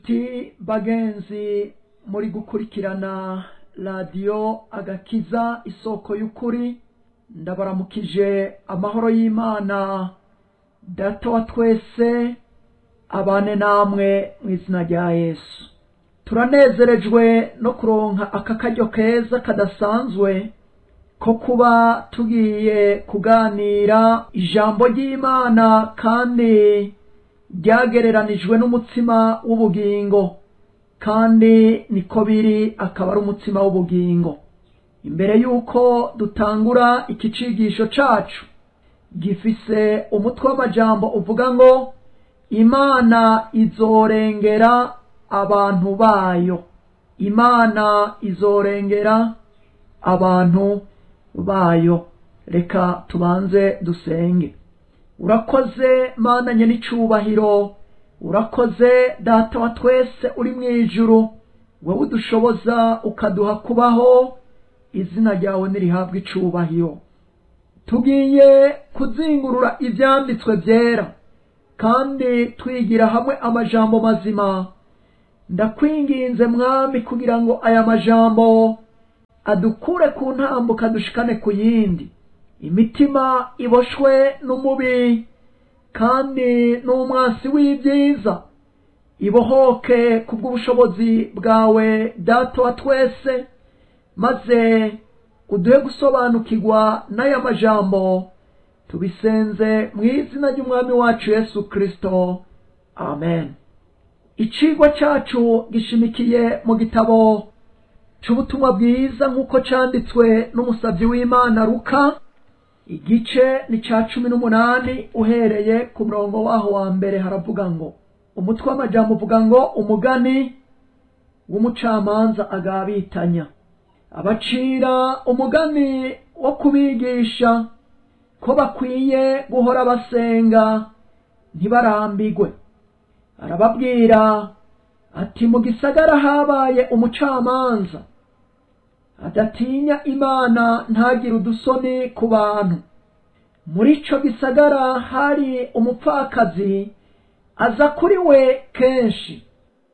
ti bagenzi muri gukurikirana radiyo agakiza isoko y'ukuri ndabaramukije amahoro y'imana data wa twese abane namwe mu izina rya yesu turanezerejwe no kuronka aka karyo keza kadasanzwe ko kuba tugiye kuganira ijambo ry'imana kandi ryagereranijwe n'umutsima w'ubugingo kandi niko biri akaba ari umutsima w'ubugingo imbere y'uko dutangura iki cigisho cacu gifise umutwe w'amajambo uvuga ngo imana izorengera abantu bayo imana izorengera abantu bayo reka tubanze dusenge urakoze mana nye n'icubahiro urakoze data wa twese uri mu ijuru wowe udushoboza ukaduha kubaho izina ryawe nirihabwa icubahiro tugiye kuzingurura ibyanditswe byera kandi twigira hamwe amajambo mazima ndakwinginze mwami kugira ngo aya majambo adukure ku ntambuka dushikane ku yindi imitima iboshwe n'umubi kandi n'umwansi w'ibyiza ibohoke kubw'ubushobozi bwawe data wa twese maze uduhe gusobanukirwa n'aya majambo tubisenze mu izina ry'umwami wacu yesu kirisito amen icigwa cyacu gishimikiye mu gitabo c'ubutumwa bwiza nk'uko canditswe n'umusavyi w'imana ruka igice ni ca cumi n'umunani uhereye ku murongo waho wa mbere haravuga ngo umutwe w'amajambo uvuga ngo umugani w'umucamanza agabitanya abacira umugani wo kubigisha ko bakwiye guhora basenga ntibarambigwe arababwira ati mu gisagara habaye umucamanza adatinya imana ntagire udusoni ku bantu muri ico gisagara hari umupfakazi aza kuri we kenshi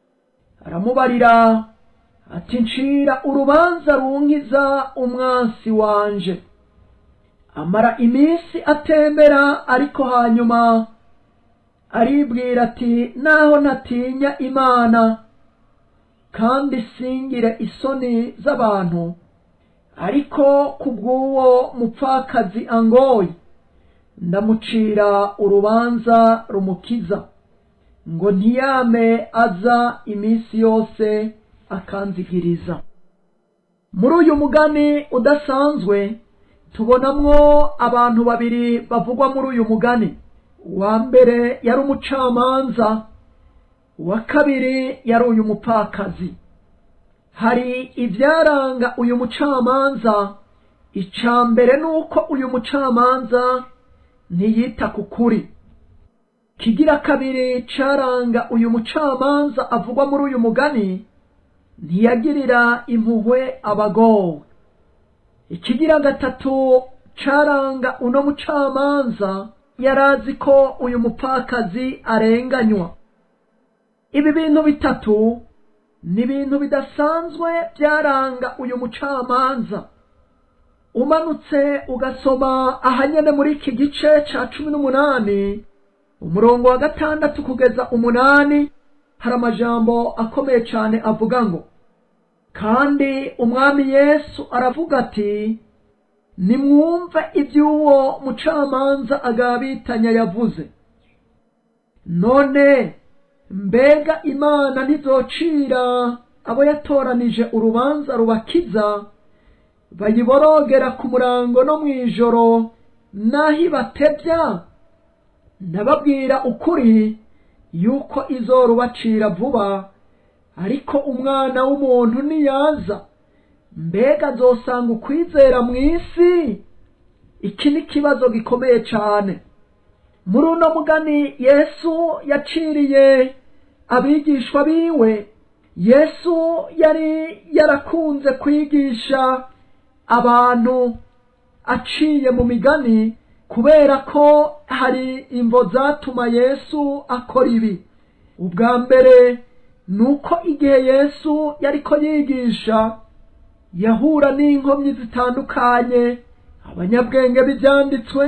aramubarira ati ncira urubanza runkiza umwansi wanje amara iminsi atembera ariko hanyuma aribwira ati naho ntatinya imana kandi singire isoni z'abantu ariko kubw'uwo mupfakazi angoye ndamucira urubanza rumukiza ngo ntiyame aza iminsi yose akanzigiriza muri uyu mugani udasanzwe tubonamwo abantu babiri bavugwa muri uyu mugani uwa mbere yari umucamanza uwa kabiri yari uyu mupfakazi hari ibyaranga uyu mucamanza icya mbere ni uko uyu mucamanza ntiyita ku kuri kigira kabiri caranga uyu mucamanza avugwa muri uyu mugani ntiyagirira impuhwe abagowe ikigira gatatu caranga uno mucamanza yarazi ko uyu mupfakazi arenganywa ibi bintu bitatu ni ibintu bidasanzwe byaranga uyu mucamanza umanutse ugasoma ahanyene muri iki gice ca cumi n'umunani umurongo wa gatandatu kugeza umunani hari amajambo akomeye cyane avuga ngo kandi umwami yesu aravuga ati nimwumve iby'uwo mucamanza agabitanya yavuze none mbega imana ntizocira abo yatoranije urubanza rubakiza bayiborogera ku murango no mu ijoro n'aho ibatebya ndababwira ukuri yuko izorubacira vuba ariko umwana w'umuntu niyaza mbega azosanga ukwizera mu isi iki ni ikibazo gikomeye cyane muri uno mugani yesu yaciriye abigishwa biwe yesu yari yarakunze kwigisha abantu aciye mu migani kubera ko hari imvo zatuma yesu akora ibi ubwa mbere ni uko igihe yesu yariko yigisha yahura n'inkomyi zitandukanye abanyabwenge b'ibyanditswe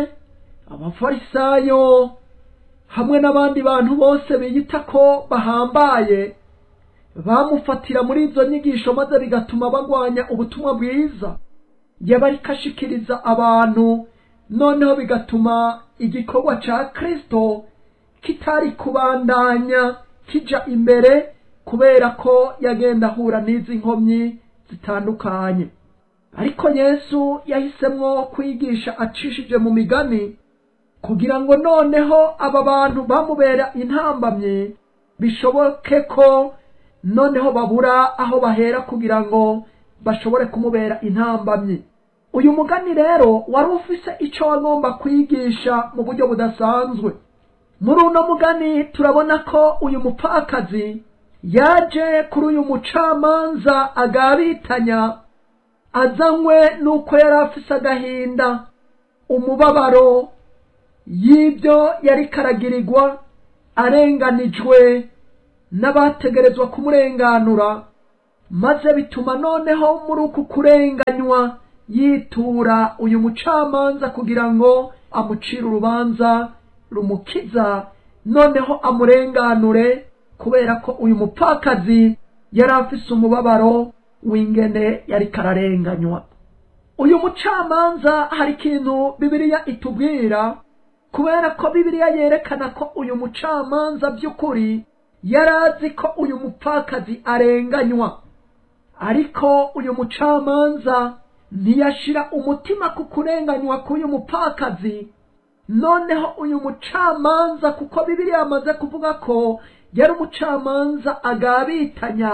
abafarisayo hamwe n'abandi bantu bose biyita ko bahambaye bamufatira muri izo nyigisho maze bigatuma bagwanya ubutumwa bwiza yaba ariko ashikiriza abantu noneho bigatuma igikorwa ca kristo kitari kubandanya kija imbere kubera ko yagenda ahura n'izi nkomyi zitandukanye ariko yesu yahisemwo kwigisha acishije mu migani kugira ngo noneho aba bantu bamubera intambamye bishoboke ko noneho babura aho bahera kugira ngo bashobore kumubera intambamye uyu mugani rero wari ufise ico wagomba kwigisha mu buryo budasanzwe muri uno mugani turabona ko uyu mupfakazi yaje kuri uyu mucamanza agabitanya azanywe n'uko yari afise agahinda umubabaro y'ibyo yari karagirirwa arenganijwe n'abategerezwa kumurenganura maze bituma noneho muri uku kurenganywa yitura uyu mucamanza kugira ngo amucire urubanza rumukiza noneho amurenganure kubera ko uyu mupfakazi yari afise umubabaro w'ingene yari kararenganywa uyu mucamanza hari ikintu bibiliya itubwira kubera ko bibiliya yerekana ko uyu mucamanza by'ukuri yari azi ko uyu mupfakazi arenganywa ariko uyu mucamanza ntiyashira umutima ku kurenganywa k'uyu mupfakazi noneho uyu mucamanza kuko bibiliya yamaze kuvuga ko yari umucamanza agabitanya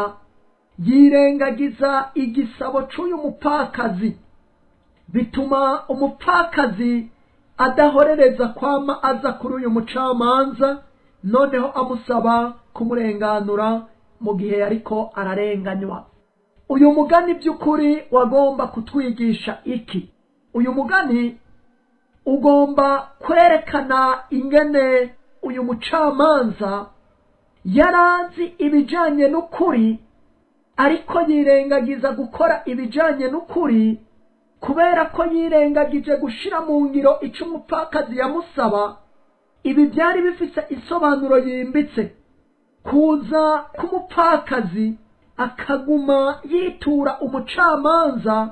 yirengagiza igisabo c'uyu mupfakazi bituma umupfakazi adahorereza kwama aza kuri uyu mucamanza noneho amusaba kumurenganura mu gihe yariko ararenganywa uyu mugani by'ukuri wagomba kutwigisha iki uyu mugani ugomba kwerekana ingene uyu mucamanza yarazi ibijanye n'ukuri ariko yirengagiza gukora ibijanye n'ukuri kubera ko yirengagije gushira mu ngiro ico umupfakazi yamusaba ibi byari bifise isobanuro yimbitse kuza k'umupfakazi akaguma yitura umucamanza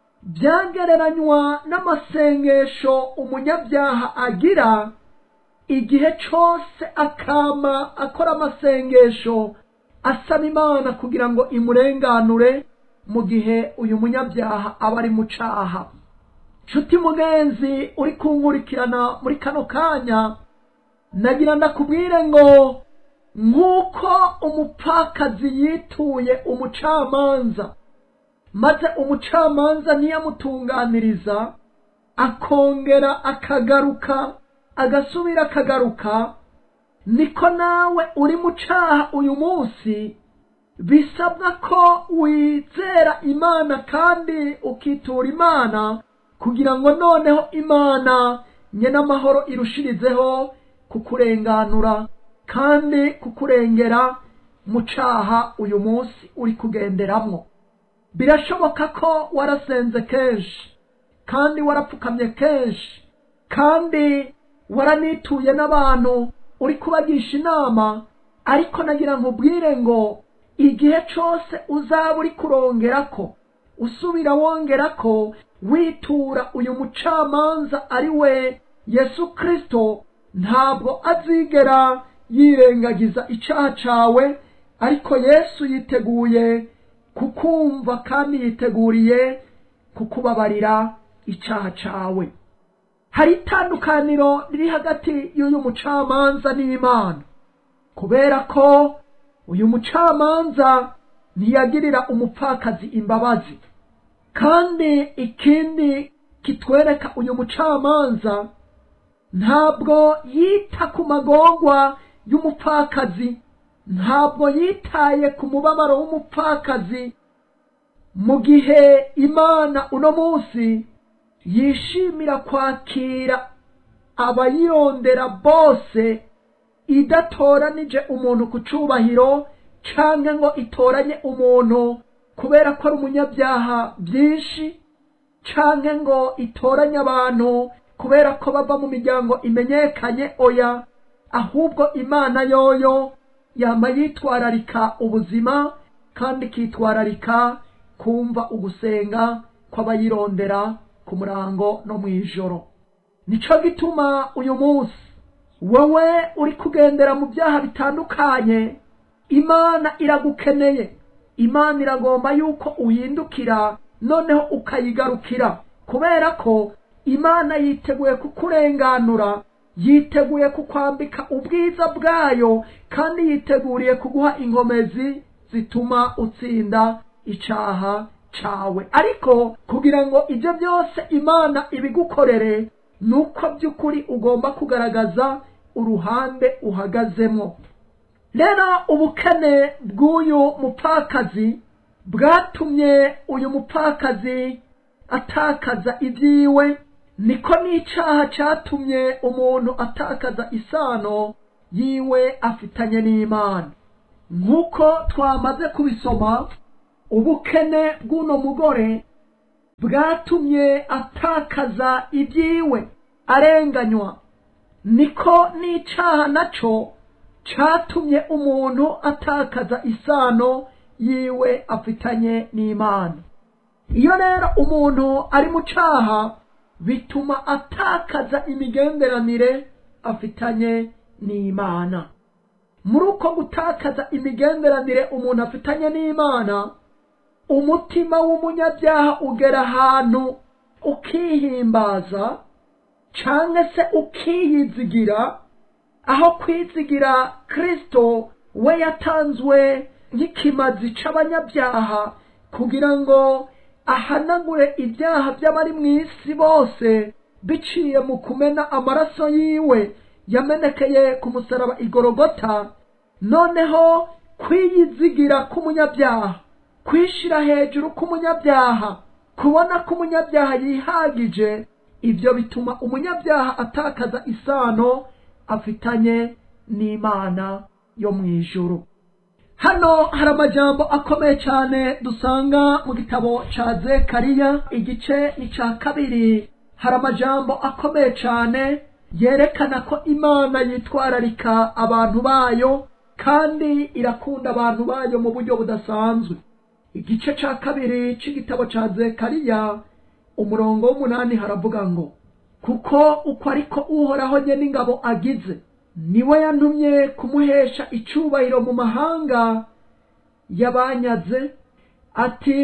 byagereranywa n'amasengesho umunyabyaha agira igihe cose akama akora amasengesho asaba imana kugira ngo imurenganure mu gihe uyu munyabyaha aba ari mu caha nshuti mugenzi uri kunkurikirana muri kano kanya nagira ndakubwire ngo nk'uko umupfakazi yituye umucamanza maze umucamanza ntiyamutunganiriza akongera akagaruka agasubira akagaruka niko nawe uri mu caha uyu munsi bisabwa ko wizera imana kandi ukitura imana kugira ngo noneho imana nyene amahoro irushirizeho kukurenganura kandi kukurengera mu caha uyu munsi uri kugenderamwo birashoboka ko warasenze kenshi kandi warapfukamye kenshi kandi waranituye n'abantu uri kubagisha inama ariko nagira nkubwire ngo igihe cose uzaba uri kurongerako usubira wongerako witura uyu mucamanza ari we yesu kristo ntabwo azigera yirengagiza icaha cawe ariko yesu yiteguye kukumva kandi yiteguriye kukubabarira icaha cawe hari itandukaniro riri hagati y'uyu mucamanza n'imana kubera ko uyu mucamanza ntiyagirira umupfakazi imbabazi kandi ikindi kitwereka uyu mucamanza ntabwo yita ku magorwa y'umupfakazi ntabwo yitaye ku mubabaro w'umupfakazi mu gihe imana uno munsi yishimira kwakira abayirondera bose idatoranije umuntu ku cubahiro canke ngo itoranye umuntu kubera ko ari umunyabyaha byinshi canke ngo itoranye abantu kubera ko bava mu miryango imenyekanye oya ahubwo imana yoyo yama yitwararika ubuzima kandi ikitwararika kumva ugusenga kw'abayirondera ku murango no mu ijoro nico gituma uyu munsi wowe uri kugendera mu byaha bitandukanye imana iragukeneye imana iragomba yuko uhindukira noneho ukayigarukira kubera ko imana yiteguye kukurenganura yiteguye kukwambika ubwiza bwayo kandi yiteguriye kuguha inkomezi zituma utsinda icaha cawe ariko kugira ngo ibyo byose imana ibigukorere ni uko by'ukuri ugomba kugaragaza uruhande uhagazemo rero ubukene bw'uyu mupfakazi bwatumye uyu mupfakazi atakaza ibyiwe niko n'icaha catumye umuntu atakaza isano yiwe afitanye n'imana nk'uko twamaze kubisoma ubukene bw'uno mugore bwatumye atakaza ibyiwe arenganywa niko n'icaha naco catumye umuntu atakaza isano yiwe afitanye n'imana iyo rero umuntu ari mu caha bituma atakaza imigenderanire afitanye n'imana muri uko gutakaza imigenderanire umuntu afitanye n'imana umutima w'umunyabyaha ugera ahantu ukihimbaza canke se ukiyizigira aho kwizigira kristo we yatanzwe nk'ikimazi c'abanyabyaha kugira ngo ahanagure ibyaha by'abari mu isi bose biciye mu kumena amaraso yiwe yamenekeye ku musaraba igorogota noneho kwiyizigira k'umunyabyaha kwishira hejuru k'umunyabyaha kubona ko umunyabyaha yihagije ibyo bituma umunyabyaha atakaza isano afitanye n'imana yo mu ijuru hano hari amajambo akomeye cyane dusanga mu gitabo ca zekariya igice ni ca kabiri hari amajambo akomeye cyane yerekana ko imana yitwararika abantu bayo kandi irakunda abantu bayo mu buryo budasanzwe igice ca kabiri c'igitabo ca zekariya umurongo w'umunani haravuga ngo kuko uko ariko uhoraho nye n'ingabo agize niwe yantumye kumuhesha icubahiro mu mahanga yabanyaze ati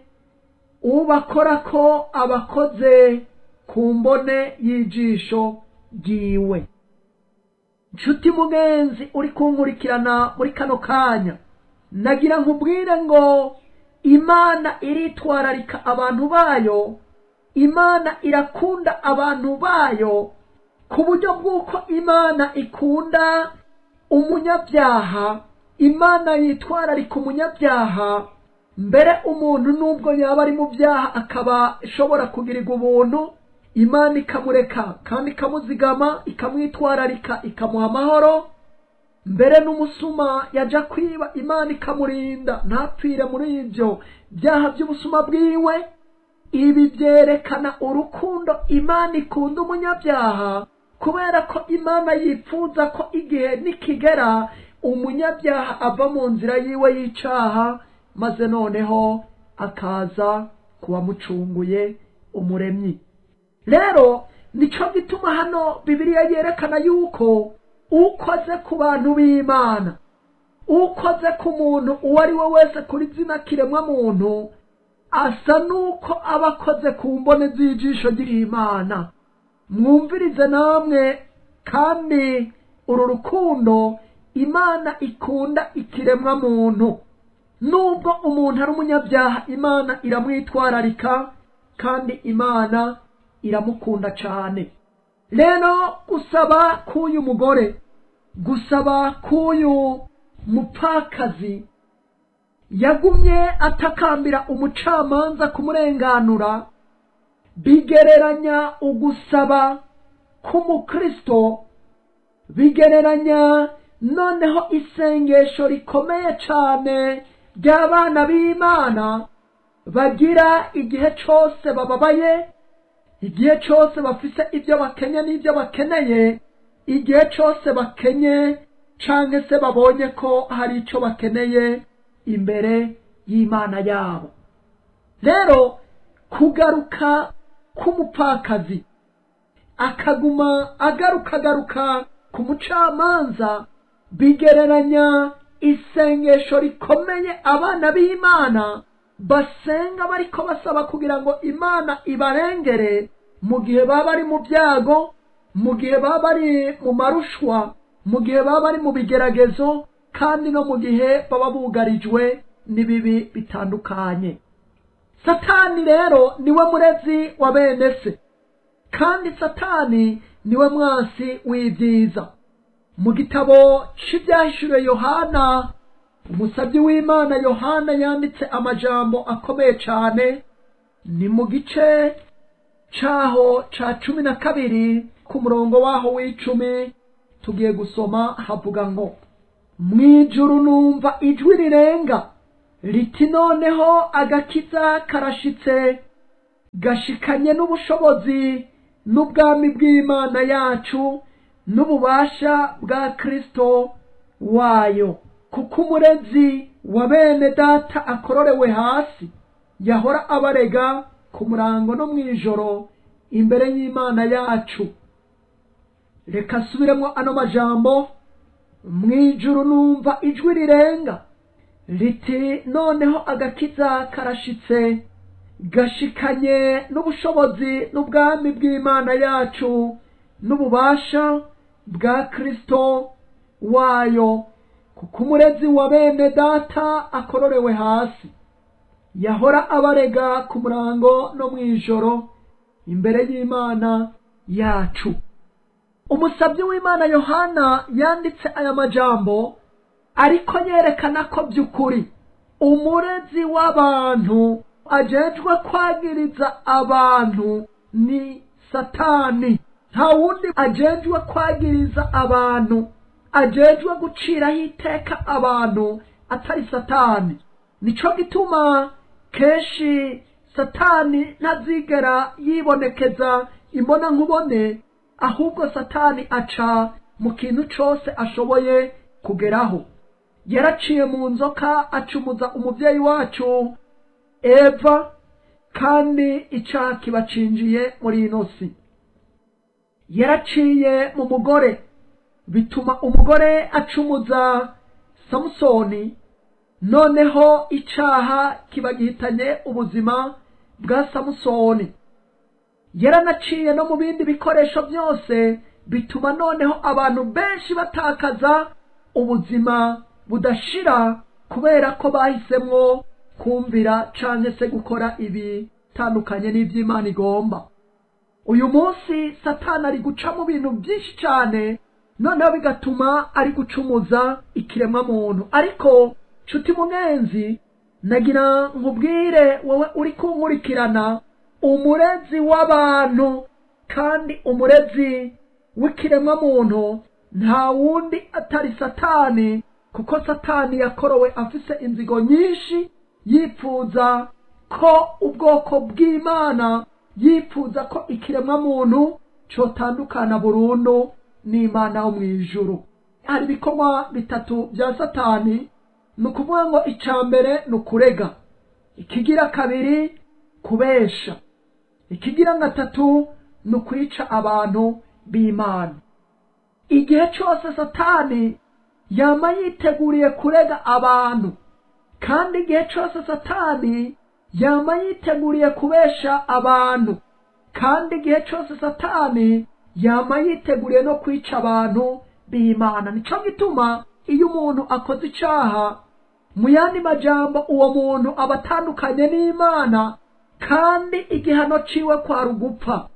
ubakora ko abakoze ku mbone y'ijisho ryiwe nshuti mugenzi uri kunkurikirana muri kano kanya nagira nkubwire ngo imana iritwararika abantu bayo imana irakunda abantu bayo ku buryo bw'uko imana ikunda umunyabyaha imana yitwararika umunyabyaha mbere umuntu nubwo yaba ari mu byaha akaba ashobora kugirirwa ubuntu imana ikamureka kandi ikamuzigama ikamwitwararika ikamuha amahoro mbere n'umusuma yaja kwiba imana ikamurinda ntapfire muri ibyo byaha by'ubusuma bwiwe ibi byerekana urukundo imana ikunda umunyabyaha kubera ko imana yifuza ko igihe nikigera umunyabyaha ava mu nzira yiwe y'icaha maze noneho akaza kuwamucunguye umuremyi rero nico gituma hano bibiliya yerekana yuko ukoze ku bantu b'imana ukoze ku muntu uwo ari we wese kuri zina kiremwa muntu asa nuko aba akoze ku mbone z'ijisho ry'imana mwumvirize namwe kandi uru rukundo imana ikunda ikiremwa muntu nubwo umuntu ari umunyabyaha imana iramwitwararika kandi imana iramukunda cyane rero gusaba k'uyu mugore gusaba k'uyu mupfakazi yagumye atakambira umucamanza kumurenganura bigereranya ugusaba k'umukristo bigereranya noneho isengesho rikomeye cyane ry'abana b'imana bagira igihe cyose bababaye igihe cyose bafise ibyo bakenye n'ibyo bakeneye igihe cyose bakenye cyangwa se babonye ko hari icyo bakeneye imbere y'imana yabo rero kugaruka k'umupfakazi akaguma agaruka agaruka ku mucamanza bigereranya isengesho rikomeye abana b'imana basenga bariko basaba kugira ngo imana ibarengere mu gihe baba bari mu byago mu gihe baba bari mu marushwa mu gihe baba bari mu bigeragezo kandi no mu gihe baba bugarijwe n'ibibi bitandukanye satani rero niwe murezi wa bene se kandi satani niwe mwansi w'ibyiza mu gitabo cy'ibyahishuriwe yohana umusabyi w'imana yohana yanditse amajambo akomeye cyane ni mu gice cyaho cya cumi na kabiri ku murongo waho w'icumi tugiye gusoma havuga ngo mu ijuru numva ijwi rirenga riti noneho agakiza karashitse gashikanye n'ubushobozi n'ubwami bw'imana yacu n'ububasha bwa kristo wayo kuko umurezi wa bene data akororewe hasi yahora abarega ku murango no mu ijoro imbere y'imana yacu reka asubiremo ano majambo mu ijuru numva ijwi rirenga riti noneho agakiza karashitse gashikanye n'ubushobozi n'ubwami bw'imana yacu n'ububasha bwa kristo wayo kuko umurezi wa bene data akororewe hasi yahora abarega ku murango no mu ijoro imbere y'imana yacu umusabyi w'imana yohana yanditse aya majambo ariko yerekana ko by'ukuri umurezi w'abantu ajejwe kwagiriza abantu ni satani nta wundi ajejwe kwagiriza abantu ajejwe guciraho iteka abantu atari satani nico gituma kenshi satani ntazigera yibonekeza imbona nkubone ahubwo satani aca mu kintu cose ashoboye kugeraho yaraciye mu nzoka acumuza umuvyeyi wacu eva kandi icaha kibacinjiye muri ino si yaraciye mu mugore bituma umugore acumuza samusoni noneho icaha kiba gihitanye ubuzima bwa samusoni yaranaciye no mu bindi bikoresho byose bituma noneho abantu benshi batakaza ubuzima budashira kubera ko bahisemwo kumvira canke se gukora ibitandukanye n'ivy'imana igomba uyu munsi satani ari guca mu bintu byinshi cyane noneho bigatuma ari gucumuza ikiremwa muntu ariko nshuti munenzi nagira nkubwire wowe uri kunkurikirana umurezi w'abantu kandi umurezi w'ikiremwa muntu nta wundi atari satani kuko satani yakorowe afise inzigo nyinshi yipfuza ko ubwoko bw'imana yipfuza ko ikiremwa muntu cotandukana burundu n'imana wo mu ijuru hari ibikorwa bitatu bya satani ni ukuvuga ngo icya mbere ni ukurega ikigira kabiri kubesha ikigira gatatu ni ukwica abantu b'imana igihe cyose satani yama yiteguriye kurega abantu kandi igihe cyose satani yama yiteguriye kubesha abantu kandi igihe cyose satani yama yiteguriye no kwica abantu b'imana nico gituma iyo umuntu akoze icaha mu yandi majambo uwo muntu aba atandukanye n'imana kandi igihano ciwe kwari ugupfa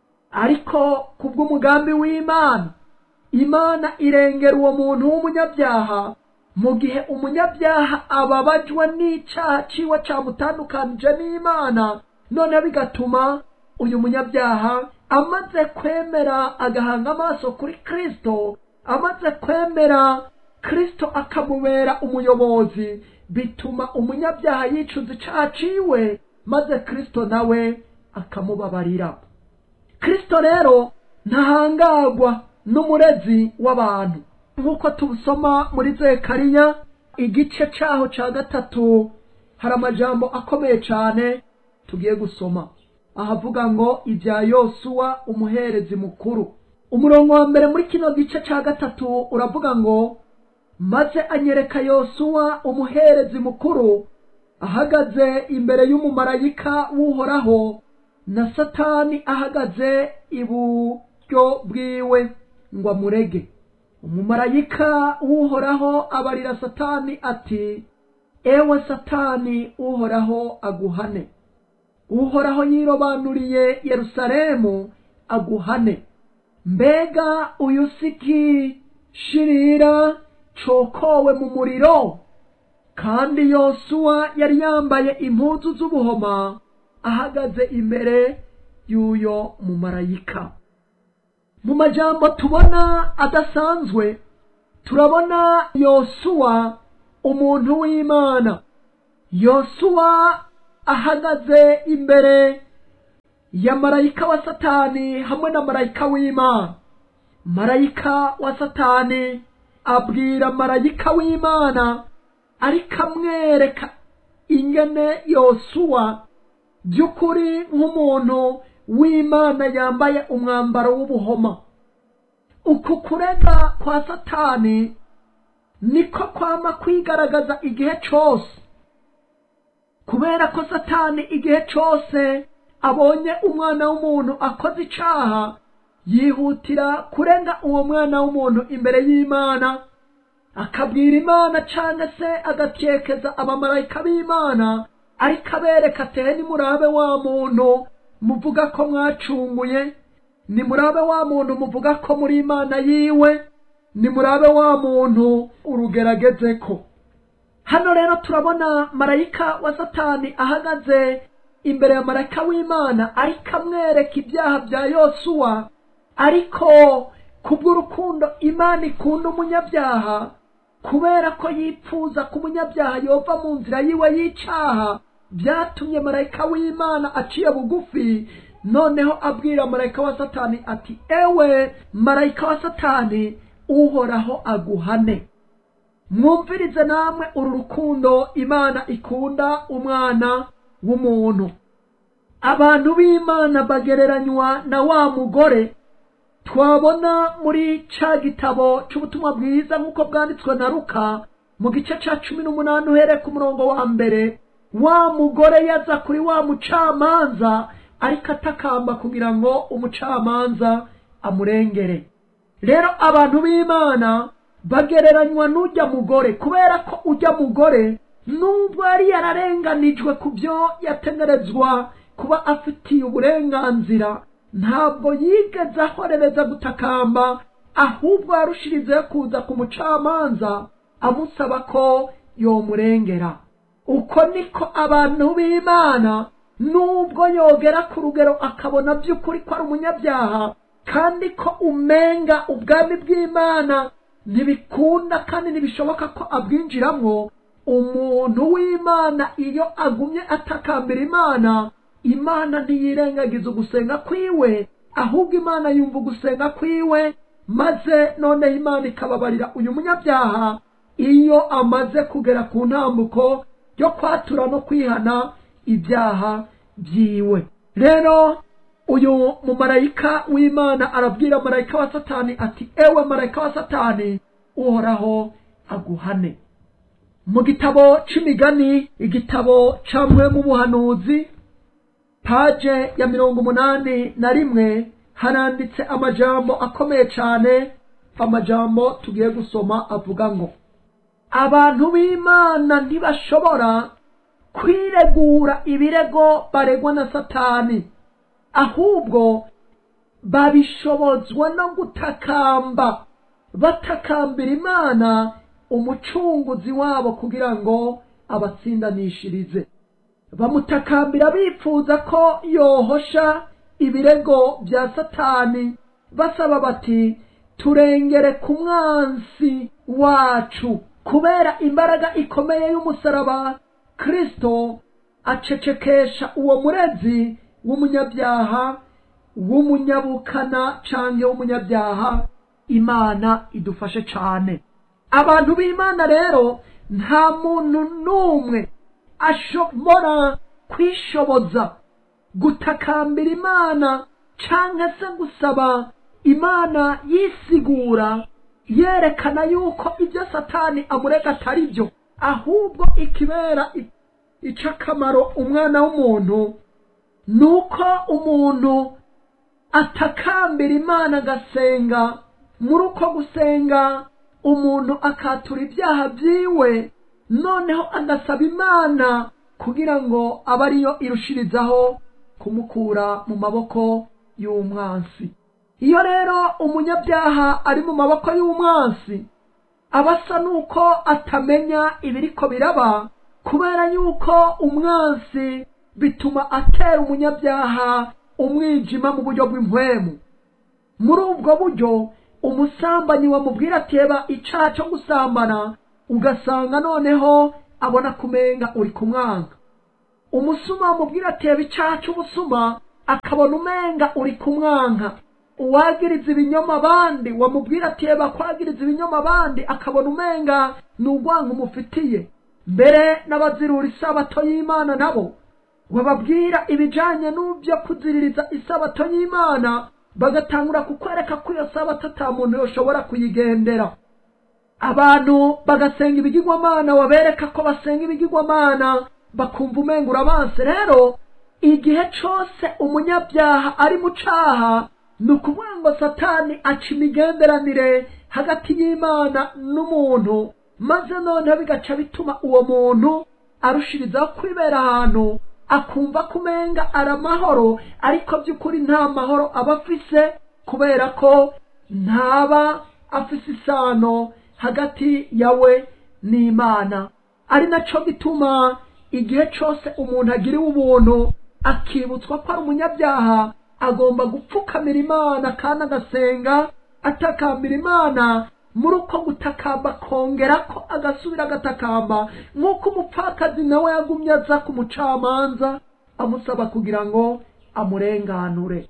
ariko kubw'umugambi w'imana imana irengera uwo muntu w'umunyabyaha mu gihe umunyabyaha ababajwe n'icaha ciwe camutandukanije n'imana noneho bigatuma uyu munyabyaha amaze kwemera agahanga amaso kuri kristo amaze kwemera kristo akamubera umuyobozi bituma umunyabyaha yicuza icaha ciwe maze kristo nawe akamubabarira kristo rero ntahangagwa n'umurezi w'abantu nk'uko tubusoma muri zekariya igice caho ca gatatu hari amajambo akomeye cane tugiye gusoma ahavuga ngo ibya yosuwa umuherezi mukuru umurongo wa mbere muri kino gice ca gatatu uravuga ngo maze anyereka yosuwa umuherezi mukuru ahagaze imbere y'umumarayika w'uhoraho na satani ahagaze iburyo bwiwe ngo amurege umumarayika w'uhoraho abarira satani ati ewe satani uhoraho aguhane uhoraho yirobanuriye yerusalemu aguhane mbega uyu siki shirira cokowe mu muriro kandi yosuwa yari yambaye impuzu z'ubuhoma ahagaze imbere y'uyo mumarayika mu majambo tubona adasanzwe turabona yosuwa umuntu w'imana yosuwa ahagaze imbere ya marayika wa satani hamwe na marayika w'imana marayika wa satani abwira marayika w'imana ariko amwereka ingene yosuwa by'ukuri nk'umuntu w'imana yambaye umwambaro w'ubuhoma uku kurega kwa satani niko kwama kwigaragaza igihe cose kubera ko satani igihe cose abonye umwana w'umuntu akoze icaha yihutira kurenga uwo mwana w'umuntu imbere y'imana akabwira imana cyangwa se agatekeza abamarayika b'imana ariko abereka atere nimurabe wa muntu muvuga ko mwacunguye nimurabe wa muntu muvuga ko muri imana yiwe nimurabe wa muntu urugerageze ko hano rero turabona marayika wa satani ahagaze imbere ya marayika w'imana ariko amwereka ibyaha bya yosuwa ariko kubw'urukundo imana ikunda umunyabyaha kubera ko yipfuza ko umunyabyaha yova mu nzira yiwe y'icaha byatumye marayika w'imana aciye bugufi noneho abwira marayika wa satani ati ewe marayika wa satani uhoraho aguhane mwumvirize namwe uru rukundo imana ikunda umwana w'umuntu abantu b'imana bagereranywa na wa mugore twabona muri ca gitabo c'ubutumwa bwiza nk'uko bwanditswe na ruka mu gice ca cumi n'umunani uhereye ku murongo wa mbere wa mugore yaza kuri wa mucamanza ariko atakamba kugira ngo umucamanza amurengere rero abantu b'imana bagereranywa n'ujya mugore kubera ko ujya mugore nubwo yari yararenganijwe ku byo yategerezwa kuba afitiye uburenganzira ntabwo yigeze ahorereza gutakamba ahubwo yarushirizeho kuza ku mucamanza amusaba ko yomurengera uko niko abantu b'imana nubwo yogera ku rugero akabona by'ukuri ko ari umunyabyaha kandi ko umenga ubwami bw'imana ntibikunda kandi ntibishoboka ko abwinjiramo umuntu w'imana iyo agumye atakambira imana imana ntiyirengagiza ugusenga kwiwe ahubwo imana yumva ugusenga kwiwe maze noneho imana ikababarira uyu munyabyaha iyo amaze kugera ku ntambuko yo kwatura no kwihana ibyaha byiwe rero uyu mumarayika w'imana arabwira marayika wa satani ati ewe marayika wa satani uhoraho aguhane mu gitabo c'imigani igitabo camwe mu buhanuzi paje ya mirongo umunani na rimwe haranditse amajambo akomeye cane amajambo tugiye gusoma avuga ngo abantu b'imana ntibashobora kwiregura ibirego baregwa na satani ahubwo babishobozwa no gutakamba batakambira imana umucunguzi wabo kugira ngo abatsindanishirize bamutakambira bifuza ko yohosha ibirego bya satani basaba bati turengere ku mwansi wacu kubera imbaraga ikomeye y'umusaraba kristo acecekesha uwo murezi w'umunyabyaha w'umunyabukana canke w'umunyabyaha imana idufashe cane abantu b'imana rero nta muntu n'umwe ashobora kwishoboza gutakambira imana canke se gusaba imana yisigura yerekana yuko ibyo satani amurega atari byo ahubwo ikibera ic'akamaro umwana w'umuntu ni uko umuntu atakambira imana agasenga muri uko gusenga umuntu akatura ibyaha byiwe noneho agasaba imana kugira ngo abe ariyo irushirizaho kumukura mu maboko y'umwansi iyo rero umunyabyaha ari mu maboko y'umwansi aba asa n'uko atamenya ibiriko biraba kubera yuko umwansi bituma atera umunyabyaha umwijima mu buryo bw'impwemu muri ubwo buryo umusambanyi wamubwira ateba icaha cyo gusambana ugasanga noneho abona kumenga uri kumwanga umusuma wamubwira ateba icaha cy'ubusuma akabona umenga uri kumwanka uwagiriza ibinyoma abandi wamubwira ateba kwagiriza ibinyoma abandi akabona umenga ni urwango umufitiye mbere n'abazirura isabato y'imana nabo wababwira ibijanye n'ubyo kuziririza isabato y'imana bagatangura kukwereka ko iyo sabato ata muntu yoshobora kuyigendera abantu bagasenga ibigirwamana wabereka ko basenga ibigirwamana bakumva umenga urabanse rero igihe cose umunyabyaha ari mu caha ni ukuvuga ngo satani aca imigenderanire hagati y'imana n'umuntu maze noneho bigaca bituma uwo muntu arushirizaho kwibera ahantu akumva ko umenga ari amahoro ariko by'ukuri nta mahoro aba afise kubera ko ntaba afise isano hagati yawe n'imana ari naco gituma igihe cose umuntu agiriwe ubuntu akibutswa ko ari umunyabyaha agomba gupfukamira imana kandi agasenga atakambira imana muri uko gutakamba akongera ko agasubira agatakamba nk'uko umupfakazi nawe yagumye aza ku mucamanza amusaba kugira ngo amurenganure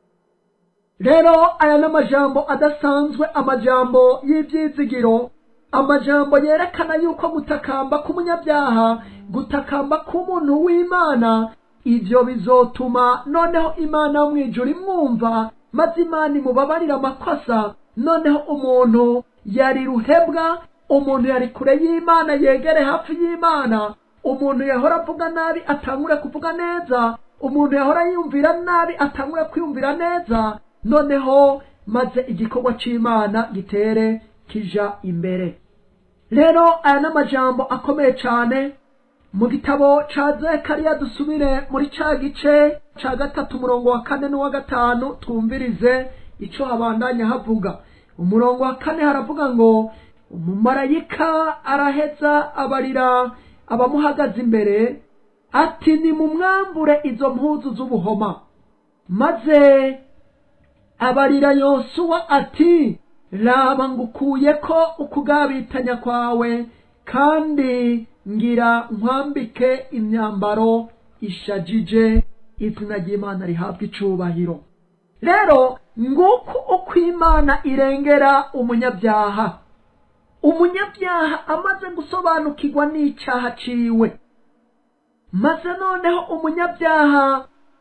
rero aya ni amajambo adasanzwe amajambo y'ibyizigiro amajambo yerekana yuko gutakamba k'umunyabyaha gutakamba k'umuntu w'imana ibyo bizotuma noneho imana yo mu ijuru imwumva maze imana imubabarira amakosa noneho umuntu yari ruhebwa umuntu yari kure y'imana yegere hafi y'imana umuntu yahora avuga nabi atangure kuvuga neza umuntu yahora yiyumvira nabi atangure kwiyumvira neza noneho maze igikorwa c'imana gitere kija imbere rero aya ni amajambo akomeye cyane mu gitabo ca zekariya dusubire muri ca gice ca gatatu umurongo wa kane n'uwa gatanu twumvirize ico habandanya havuga umurongo wa kane haravuga ngo umumarayika araheza abarira abamuhagaze imbere ati nimumwambure izo mpuzu z'ubuhoma maze abarira yosuwa ati raba ngukuye ko ukugabitanya kwawe kandi ngira nkwambike imyambaro ishajije izina ry'imana rihabwa icubahiro rero nguko uko imana irengera umunyabyaha umunyabyaha amaze gusobanukirwa n'icyaha ciwe maze noneho umunyabyaha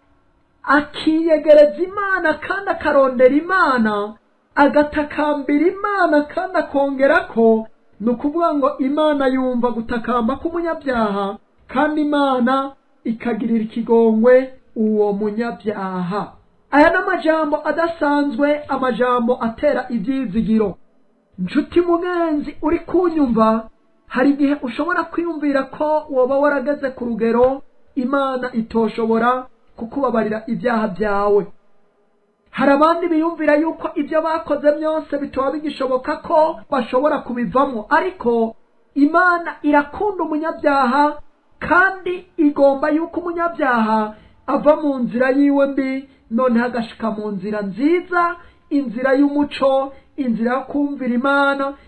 akiyegereza imana kandi akarondera imana agatakambira imana kandi akongera ko ni ukuvuga ngo imana yumva gutakamba k'umunyabyaha kandi imana ikagirira ikigongwe uwo munyabyaha aya ni amajambo adasanzwe amajambo atera ibyizigiro nshuti mugenzi uri kunyumva hari igihe ushobora kwiyumvira ko woba warageze ku rugero imana itoshobora kukubabarira ibyaha byawe hari abandi biyumvira yuko ibyo bakoze byose bitaba bigishoboka ko bashobora kubivamo ariko imana irakunda umunyabyaha kandi igomba yuko umunyabyaha ava mu nzira yiwe mbi noneho agashika mu nzira nziza inzira y'umuco inzira yo kumvira imana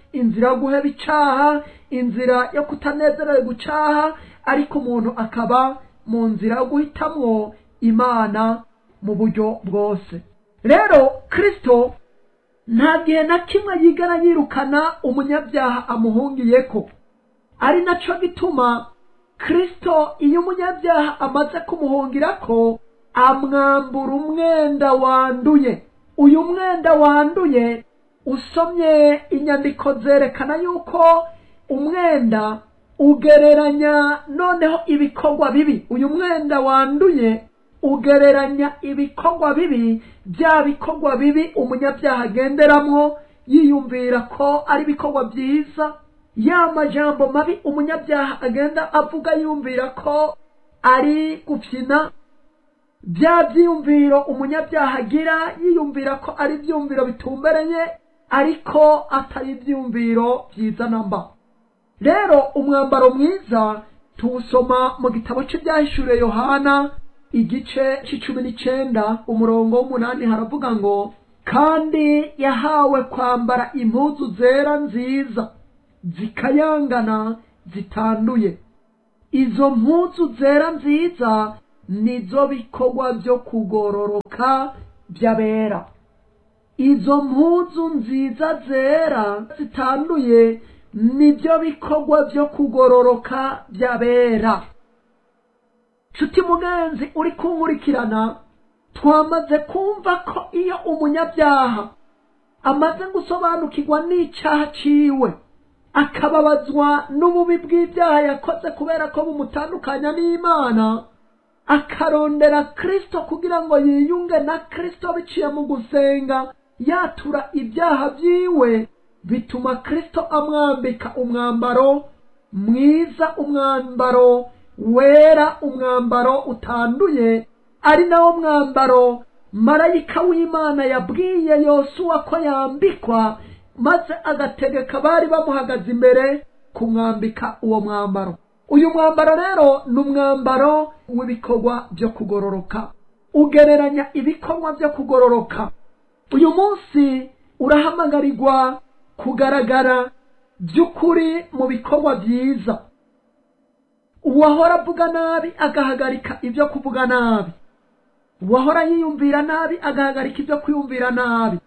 inzira yo guheba icaha inzira yo kutanezererwa gucaha ariko umuntu akaba mu nzira yo guhitamwo imana mu buryo bwose rero kristo nta gihe na kimwe yigana yirukana umunyabyaha amuhungiyeko ari naco gituma kristo iyo umunyabyaha amaze kumuhungirako amwambura umwenda wanduye uyu mwenda wanduye usomye inyandiko zerekana yuko umwenda ugereranya noneho ibikorwa bibi uyu mwenda wanduye ugereranya ibikorwa bibi bya bikorwa bibi umunyabyaha agenderamwo yiyumvira ko ari ibikorwa byiza ya majambo mabi umunyabyaha agenda avuga yumvira ko ari gufyina bya byiyumviro umunyabyaha agira yiyumvira ko ari ibyumviro bitumbereye ariko atari ibyumviro byiza namba rero umwambaro mwiza tuwusoma mu gitabo cy'ibyahishuriye yohana igice c'icumi n'icenda umurongo w'umunani haravuga ngo kandi yahawe kwambara impuzu zera nziza zikayangana zitanduye izo mpuzu zera nziza nizo bikorwa byo kugororoka by'abera izo mpuzu nziza zera zitanduye nibyo bikorwa byo kugororoka by'abera nshuti mugenzi uri kunkurikirana twamaze kumva ko iyo umunyabyaha amaze gusobanukirwa n'icyaha ciwe akababazwa n'ububi bw'ibyaha yakoze kubera ko bumutandukanya n'imana akarondera kristo kugira ngo yiyunge na kristo biciye mu gusenga yatura ibyaha byiwe bituma kristo amwambika umwambaro mwiza umwambaro wera umwambaro utanduye ari nawo mwambaro marayika w'imana yabwiye yosuwa ko yambikwa maze agategeka bari bamuhagaze imbere kumwambika uwo mwambaro uyu mwambaro rero ni umwambaro w'ibikorwa byo kugororoka ugereranya ibikorwa byo kugororoka uyu munsi urahamagarirwa kugaragara by'ukuri mu bikorwa byiza uwahora avuga nabi agahagarika ibyo kuvuga nabi uwahora yiyumvira nabi agahagarika ibyo kwiyumvira nabi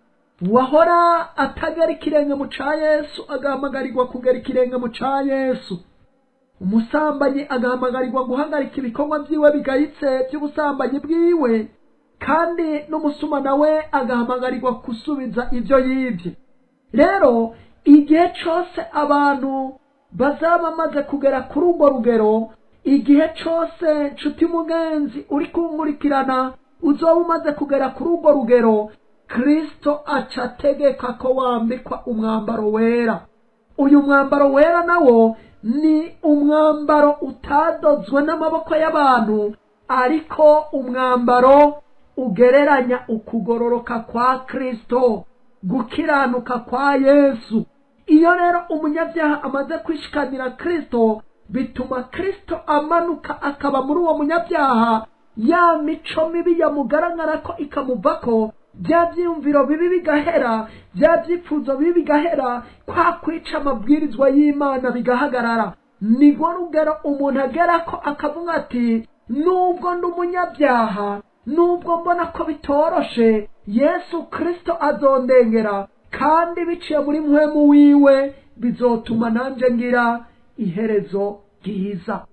uwahora atagera ikirenge mu ca yesu agahamagarirwa kugera ikirenge mu ca yesu umusambanyi agahamagarirwa guhagarika ibikorwa byiwe bigayitse by'ubusambanyi bwiwe kandi n'umusuma nawe agahamagarirwa gusubiza ibyo yibye rero igihe cyose abantu bazaba bamaze kugera kuri urwo rugero igihe cyose nshuti mugenzi uri kunkurikirana uzoba umaze kugera kuri urwo rugero kristo aca ategeka ko wambikwa umwambaro wera uyu mwambaro wera nawo ni umwambaro utadozwe n'amaboko y'abantu ariko umwambaro ugereranya ukugororoka kwa kristo gukiranuka kwa yesu iyo rero umunyabyaha amaze kwishikanira kristo bituma kristo amanuka akaba muri uwo munyabyaha ya mico mibi yamugaragara ko ikamuvako bya byiyumviro bibi bigahera bya byifuzo bibi bigahera kwa kwica amabwirizwa y'imana bigahagarara nibwo rugero umuntu agera ko akavuga ati nubwo ndi umunyabyaha nubwo mbona ko bitoroshe yesu kristo azondengera kandi biciye muri muhemu wiwe bizotuma nanjye ngira iherezo ryiza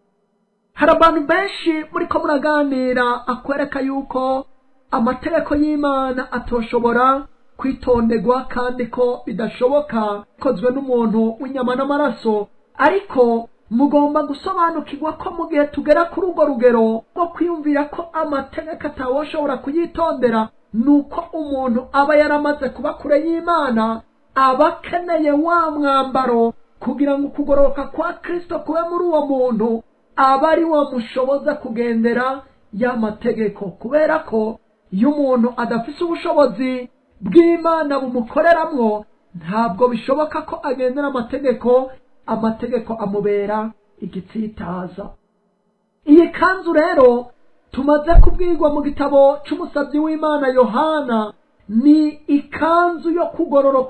hari abantu benshi muri ko muraganira akwereka yuko amategeko y'imana atoshobora kwitonderwa kandi ko bidashoboka bikozwe n'umuntu w'inyama n'amaraso ariko mugomba gusobanukirwa ko mu gihe tugera kuri urwo rugero rwo kwiyumvira ko amategeko atawoshobora kuyitondera ni uko umuntu aba yaramaze kuba kure y'imana aba akeneye wa mwambaro kugira ngo ukugororoka kwa kristo kube muri uwo muntu aba ari wo mushoboza kugendera ya mategeko kubera ko iyo umuntu adafise ubushobozi bw'imana bumukoreramwo ntabwo bishoboka ko agendera amategeko amategeko amubera igitsitaza iyi kanzu rero tumaze kubwirwa mu gitabo cy'umusabyi w'imana yohana ni ikanzu yo kugororoka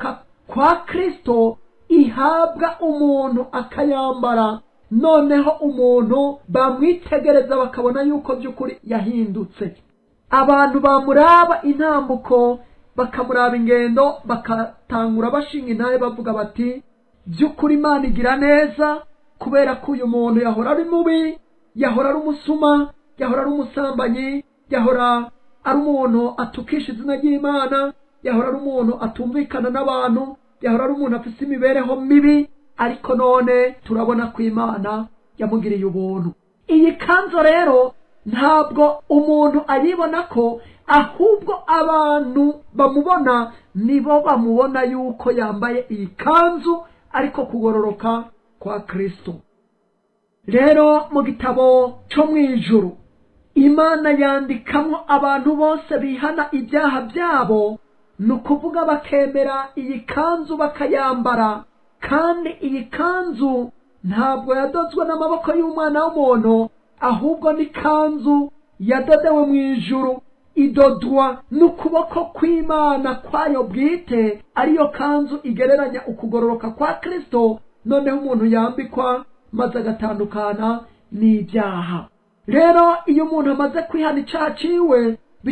kwa kristo ihabwa umuntu akayambara noneho umuntu bamwitegereza bakabona yuko by'ukuri yahindutse abantu bamuraba intambuko bakamuraba ingendo bakatangura bashinga intahe bavuga bati by'ukuri imana igira neza kubera ko uyu muntu yahora ari mubi yahora ari umusuma yahora ari umusambanyi yahora ari umuntu atukisha izina ry'imana yahora ari umuntu atumvikana n'abantu yahora ari umuntu afite imibereho mibi ariko none turabona ko imana yamugiriye ubuntu iyi kanzu rero ntabwo umuntu ayibona ko ahubwo abantu bamubona nibo bamubona yuko yambaye iyi kanzu ariko kugororoka kwa kristo rero mu gitabo cyo mu ijuru imana yandikamo abantu bose bihana ibyaha byabo ni ukuvuga bakemera iyi kanzu bakayambara kandi iyi kanzu ntabwo yadozwe n'amaboko y'umwana w'umuntu ahubwo ni kanzu yadodewe mu ijuru idodwa n'ukuboko kw'imana kwayo bwite ariyo kanzu igereranya ukugororoka kwa kristo noneho umuntu yambikwa maze agatandukana n'ibyaha rero iyo umuntu amaze kwihana icyaha ciwe